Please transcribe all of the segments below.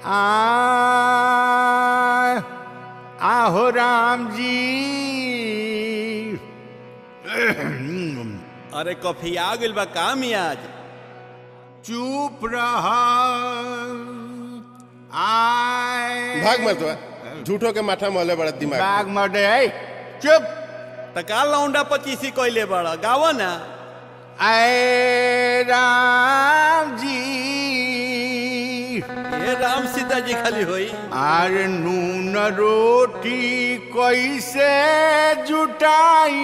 आ आहो राम जी अरे कॉफी आ गइल बा काम आज चुप रहा आय भाग मत बा झूठो के माथा मोले बड़ा दिमाग बाग मडे चुप त का लौंडा पचीसी कइले बड़ा गाव ना आय राम जी ये राम सीता जी खाली होई आर नून रोटी कैसे जुटाई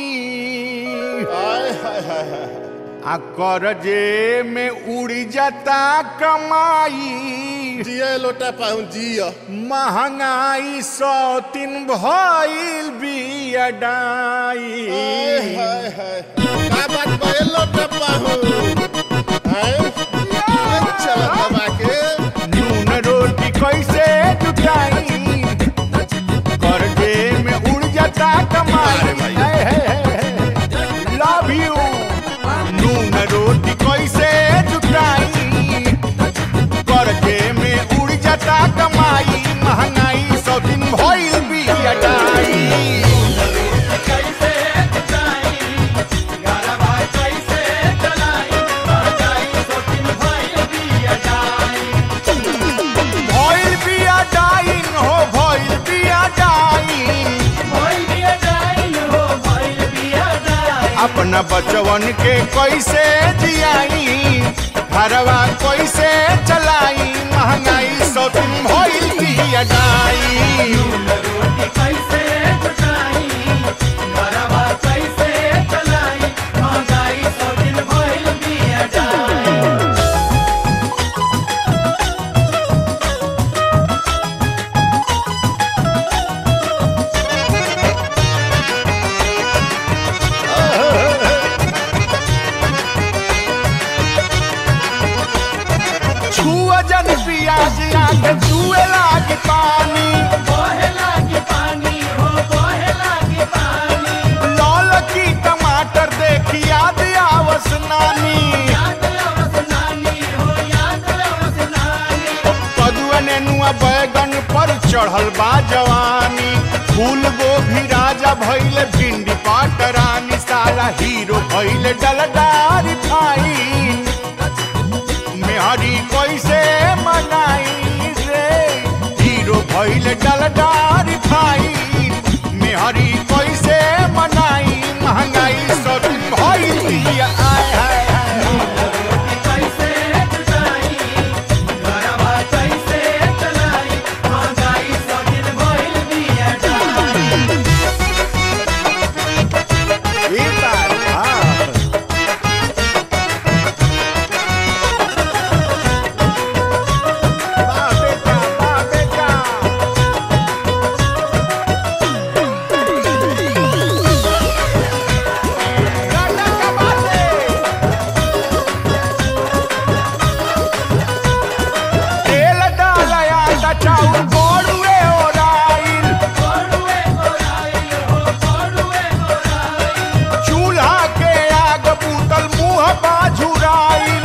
आय हाय हाय हाय आ करजे में उड़ जाता कमाई जिया लोटा पाऊं जिया महंगाई सौ तीन भइल आय बियडाई हाय हाय का बात बा ये लोटा पाऊं आय ये चल दबा के नून रोटी कैसे जुटाई करजे में उड़ जाता कमाई लव यू नून रोटी कैसे जुटाई करजे में उड़ जाता कमाई महंगाई सौ दिन भइल बियडाई भइल बिया डाइन हो भइल बिया डाइन अपना बचवन के कैसे जियाई घरवा कैसे चलाई महंगाई सौ दिन भइल बिया डाइन छुआ जन पियाज आग छुए लागी पानी लाल की टमाटर देखी याद आवस नानी कदुआ नेनुआ बैगन पर चढ़ल बा जवानी फूल गोभी राजा भइल भिंडी पाटरानी साला हीरो भइल डलदारी फाइन मेहरी कैसे मनाई रे हीरो भइल डलदारी फाइन मेहरी कैसे मनाई महंगाई सौ दिन भइल बिया आय हाय हाय ई बात हाँ बा बेटा बा बेटा गाना का बाते तेल डालया ता चाउर गोड़ुए ओराइल चूल्हा के आग बूतल मुंह बाझुराइल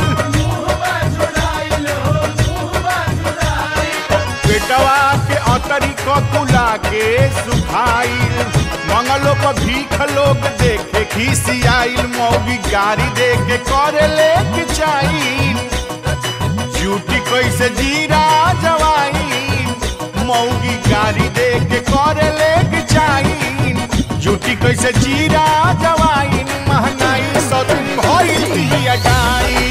बेटवा के अतरी कुला के सुखाइल मंगलो पर भीख लोग देखे खिसियाइल मौगी गाड़ी दे के करे ले के चाइल ड्यूटी कैसे जीरा जवाइन मौगी गाड़ी दे के करे ले के चाइल ड्यूटी कैसे जीरा जवाइन महंगाई सौ दिन भइल बिया डाइन